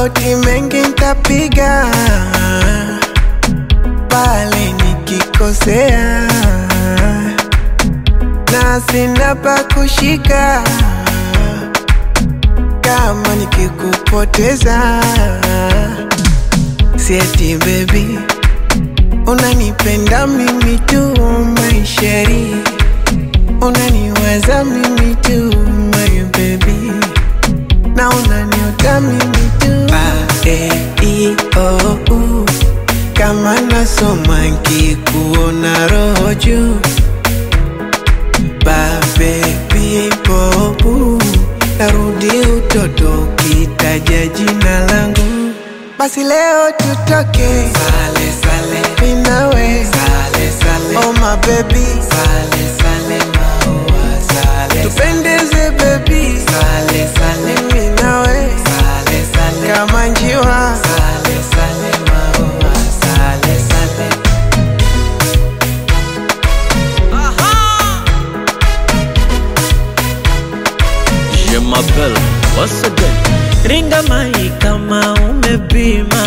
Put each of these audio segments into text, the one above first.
magoti mengi ntapiga pale nikikosea, na sina pa kushika kama nikikupoteza. Sieti baby, unanipenda mimi tu maisheri, unaniwaza mimi tu my baby, na unaniota mimi tu ba, e, i, o, u. Kama nasoma nkikuona roho juu ba baby bobu narudi utoto ukitaja jina langu basi leo tutoke sale sale minawe sale sale oh my baby sale sale maua sale tupendeze baby sale sale minawe sale sale kama njiwa sale sale maua sale sale Je m'appelle once again. Ringa mai kama umepima,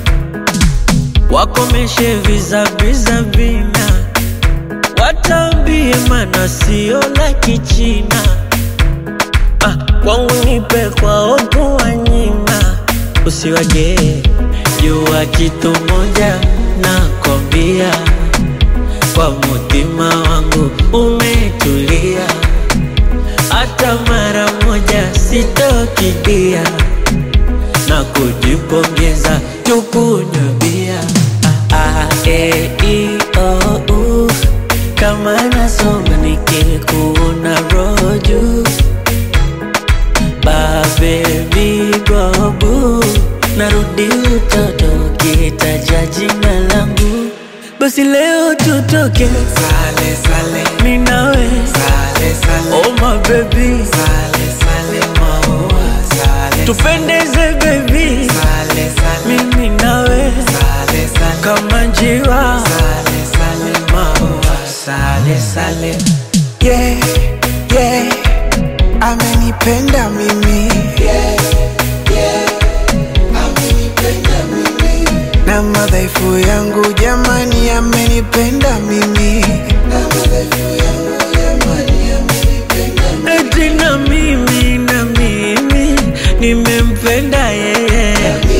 wakomeshe vizaviza vina, watambie mana sio la kichina. Ah, kwangu nipe kwa opo wanyima, usiwage jua kitu moja nakwambia, kwa mutima wangu umetulia hata mara moja sitokidia na kujipongeza tukunywe bia ah, ah, e, i, o, u. kama nasoma nikikuona roju babebi bobu narudi utoto kitaja jina langu basi leo tutoke sale sale minawe sale sale oh my baby sale sale maua sale tupendeze baby sale sale mimi nawe sale sale kama njiwa sale sale maua sale sale yeah yeah amenipenda mimi yeah yeah amenipenda mimi na madhaifu yangu jamani amenipenda mimi na madhaifu yangu jamani amenipenda mimi eti na mimi na mimi nimempenda yeye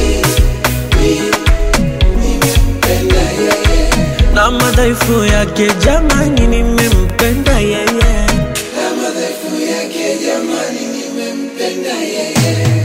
nimempenda yeye na madhaifu yake jamani nimempenda yeye na madhaifu yake jamani nimempenda yeye